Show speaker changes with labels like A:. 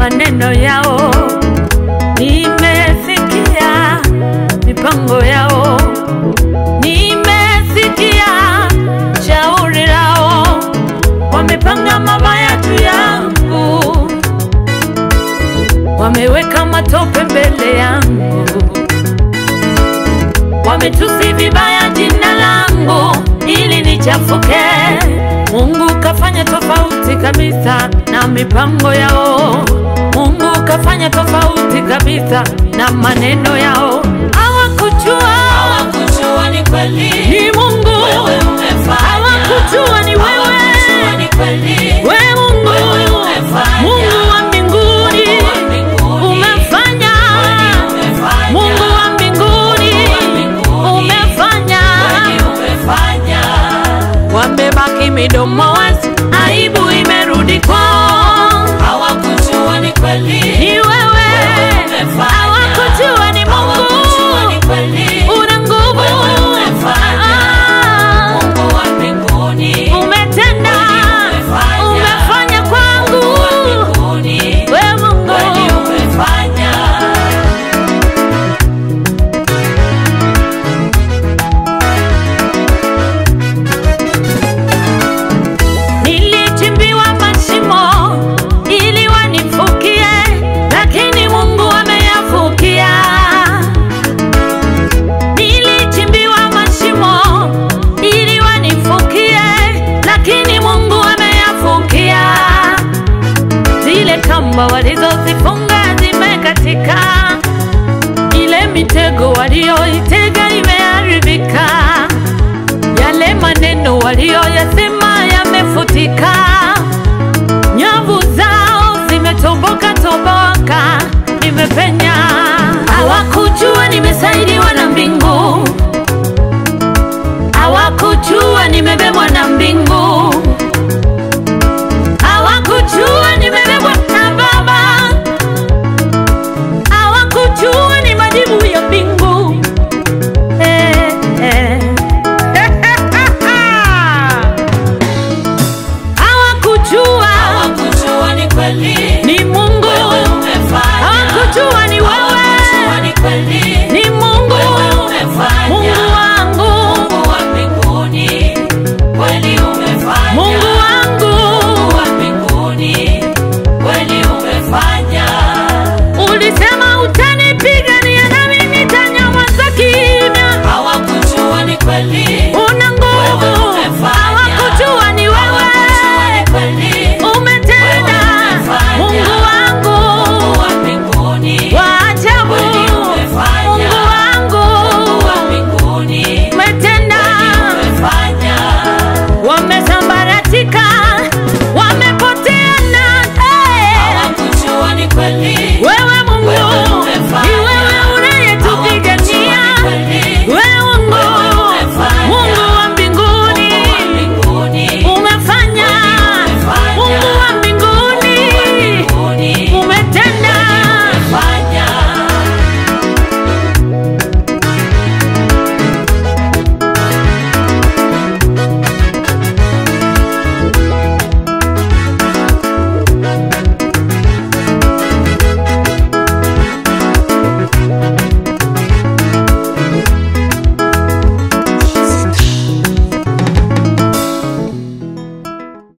A: maneno yao, nimesikia mipango yao, nimesikia shauri lao, wamepanga mabaya juu yangu, wameweka matope mbele yangu, wametusi vibaya jina langu ili nichafuke. Mungu kafanya tofauti kabisa na mipango yao. Mungu kafanya tofauti kabisa na maneno yao. Hawakujua
B: Hawakujua ni kweli
A: ni Mungu,
B: wewe umefanya.
A: hawakujua ni
B: Hawakujua
A: wewe,
B: ni kweli
A: we Mungu,
B: Wewe umefanya.
A: Mungu wa mbinguni
B: Mungu wa mbinguni.
A: umefanya,
B: Kweli umefanya.
A: Mungu wa mbinguni
B: Mungu wa mbinguni.
A: umefanya
B: Kweli umefanya.
A: wamebaki midomo wazi, aibu imerudi kwao.
B: Hawakujua ni kweli
A: Ni wewe,
B: umefanya.
A: hawakujua ni
B: Hawakujua
A: Mungu,
B: ni kweli
A: una nguvu,
B: Wewe umefanya.
A: Ah,
B: Mungu wa mbinguni
A: umetenda,
B: umefanya.
A: umefanya kwangu,
B: Mungu wa mbinguni
A: we Mungu,
B: kweli umefanya.
A: nilichimbiwa mashimo ili wanifukie, lakini Mungu ameyafukia. Nilichimbiwa mashimo ili wanifukie, lakini Mungu ameyafukia. Zile kamba walizozifunga zimekatika, ile mitego walioitega imeharibika, yale maneno walioyasema